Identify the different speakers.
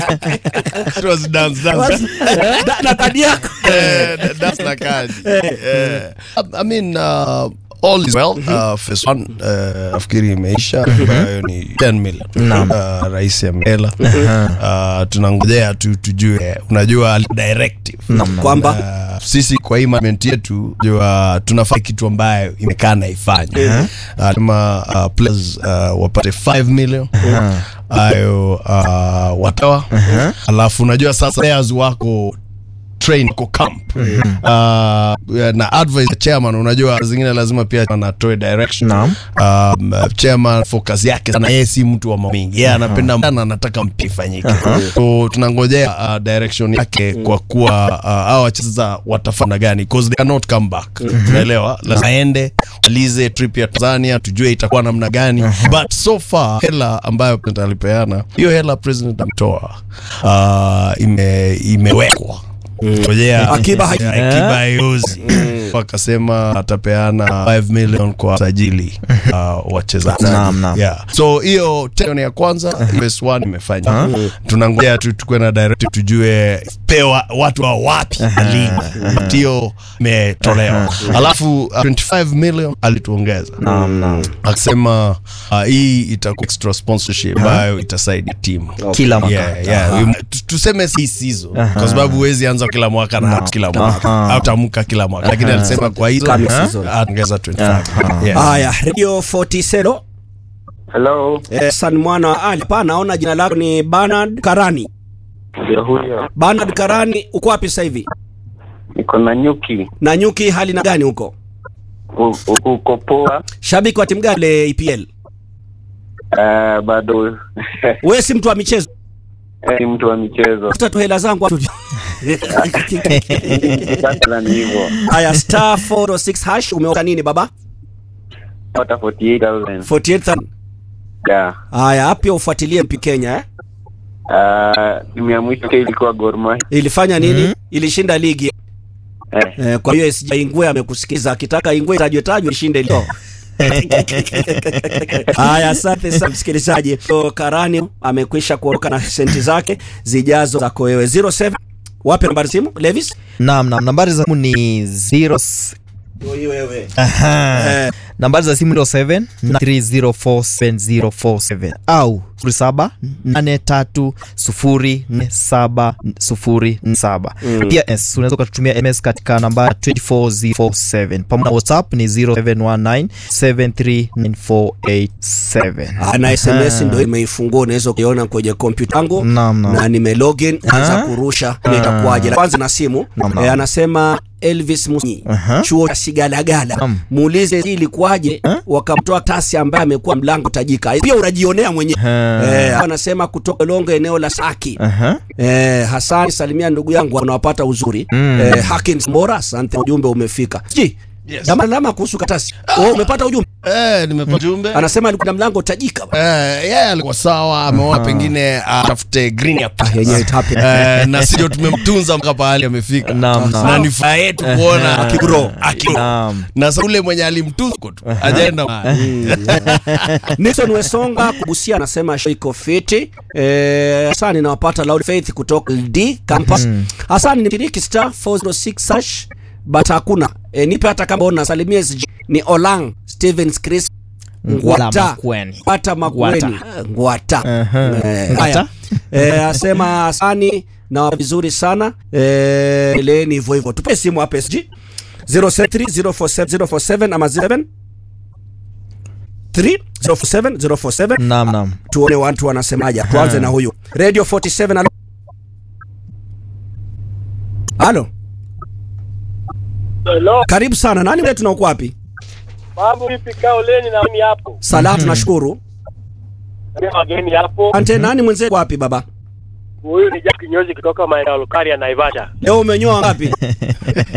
Speaker 1: It was dance, dance.
Speaker 2: Da- na kadi yako
Speaker 1: Eh, that- that's na kadi. Eh, I mean, uh, all is well. Uh, phase one, uh, nafikiri imeisha ambayo ni 10 million. Uh, rais amela uh, tunangojea tu tujue unajua directive
Speaker 2: kwamba
Speaker 1: Uh, sisi kwa hii management yetu jua tunafanya kitu ambayo imekaa na ifanye uh, kama uh, players uh, wapate 5 million ayo uh, watawa alafu unajua sasa players wako train wako camp uh, na advice ya chairman unajua zingine lazima pia anatoe direction
Speaker 3: Naam.
Speaker 1: um, uh, chairman focus yake sana yeye si mtu wa mambo mengi yeye anapenda sana anataka mpira ifanyike so tunangojea uh, direction yake kwa kuwa uh, hao wacheza watafanya gani because they cannot come back unaelewa lazima aende alize trip ya Tanzania tujue itakuwa namna gani but so far hela ambayo president alipeana hiyo hela president ametoa uh, ime, imewekwa ngojea
Speaker 2: Akiba hai-
Speaker 1: akiba haiozi wakasema atapeana 5 million kwa sajili uh, wachezaji
Speaker 3: Naam, naam.
Speaker 1: yeah. so hiyo teno ya kwanza phase one imefanya tunangojea tu tukuwe na directive tujue pewa watu wa wapi ligi But hiyo imetolewa alafu uh, 25 million alituongeza
Speaker 3: Naam, naam.
Speaker 1: akisema uh, hii itakuwa extra sponsorship ambayo itasaidia timu
Speaker 3: Kila mwaka.
Speaker 1: yeah, yeah. We- tu- tuseme si season kwa sababu huwezi anza kila mwaka na kila mwaka
Speaker 3: Aha.
Speaker 1: au tamka kila mwaka lakini alisema kwa hizo
Speaker 2: Kama season.
Speaker 1: ataongeza 25 yeah.
Speaker 2: haya radio 47
Speaker 4: Hello,
Speaker 2: eh, san mwana wa ali pa naona jina lako ni Bernard Karani
Speaker 4: ndio huyo.
Speaker 2: Bernard Karani uko wapi sasa hivi
Speaker 4: Niko na nyuki
Speaker 2: na nyuki hali na gani huko
Speaker 4: U- u- uko poa.
Speaker 2: shabiki wa timu gani le EPL
Speaker 4: Uh, bado
Speaker 2: wewe si mtu wa michezo
Speaker 4: eh, ni mtu wa michezo.
Speaker 2: tafuta tu hela zangu hapo.
Speaker 4: Sasa ni hivyo.
Speaker 2: haya star 406 hash umeoka nini baba
Speaker 4: Pata 48,000.
Speaker 2: 48000
Speaker 4: Yeah.
Speaker 2: haya hapo pia ufuatilie mpi Kenya eh?
Speaker 4: Uh, timu ya mwisho ke ilikuwa Gor Mahia.
Speaker 2: ilifanya nini ilishinda ligi
Speaker 4: Eh,
Speaker 2: eh, kwa hiyo SJ Ingwe amekusikiza akitaka Ingwe tajwe tajwe ishinde leo Haya, asante sana msikilizaji. So, Karani amekwisha kuondoka na senti zake zijazo zako wewe 07 wape nambari simu Levis
Speaker 3: Naam, naam. Nambari za simu ni 0
Speaker 2: wewe
Speaker 3: Aha.
Speaker 2: Eh.
Speaker 3: nambari za simu ndio 7 3047047 au 0783047047 pia s unaweza ukatumia ms katika nambari 24047 pamoja na whatsapp ni 0719739487
Speaker 2: na SMS ndio imeifungua, unaweza kuiona kwenye kompyuta yangu
Speaker 3: Naam, naam.
Speaker 2: na nime login anza
Speaker 3: Ah.
Speaker 2: kurusha ni itakuwaje. Kwanza na simu
Speaker 3: Naam, naam.
Speaker 2: eh, anasema Elvis Musi
Speaker 3: Aha.
Speaker 2: chuo cha Sigalagala,
Speaker 3: Naam.
Speaker 2: muulize hii ilikuwaje, wakamtoa tasi ambaye amekuwa mlango tajika, pia unajionea mwenyewe
Speaker 3: Aha.
Speaker 2: eh, anasema kutoka Longo eneo la Saki
Speaker 3: Aha.
Speaker 2: Eh, Hassan salimia ndugu yangu unawapata uzuri.
Speaker 3: Mm.
Speaker 2: Eh, Hakins Mbora, asante ujumbe umefika. Ji.
Speaker 1: Yes.
Speaker 2: Dama lama kuhusu katasi. Oh, umepata ujumbe?
Speaker 1: Eh, nimepata jumbe
Speaker 2: Anasema alikuwa na mlango tajika.
Speaker 1: Eh, yeye alikuwa sawa ameona pengine atafute green ya
Speaker 2: Ah, yenyewe it happened.
Speaker 1: Eh, na sio tumemtunza mpaka pahali amefika
Speaker 3: Naam, naam.
Speaker 1: na ni furaha yetu kuona akigro akigro
Speaker 3: Naam.
Speaker 1: na sasa ule mwenye alimtunza huko tu ajaenda mahali.
Speaker 2: Nixon Wesonga kubusia anasema show iko fiti. Eh, Hassan nawapata Loud Faith kutoka LD campus. Hassan ni mshiriki star 406 hash but hakuna. Eh, nipe hata kama una salimia SG ni Olang Stevens Chris
Speaker 3: Ngwala
Speaker 2: Ngwata
Speaker 3: Makweni.
Speaker 2: Ngwata Makweni
Speaker 3: Ngwata.
Speaker 2: Ngwata
Speaker 3: Aha.
Speaker 2: Eh,
Speaker 3: Ngwata.
Speaker 2: haya. Eh, asema Hasani na vizuri sana eh, leni hivyo hivyo tupe simu hapa SG 073047 ama 07 3 047 047
Speaker 3: Naam, naam.
Speaker 2: tuone watu wanasemaje. Tuanze na huyu Radio 47. Halo, halo,
Speaker 5: Hello,
Speaker 2: karibu sana. Nani wetu na uko wapi?
Speaker 5: mambo vipi? Kaoleni na mimi hapo,
Speaker 2: Salamu, tunashukuru.
Speaker 5: Ndio wageni hapo.
Speaker 2: Ante, nani mwenzetu wapi baba?
Speaker 5: Huyu ni Jack Kinyozi kutoka maeneo ya Lukaria Naivasha.
Speaker 2: Leo umenyoa ngapi?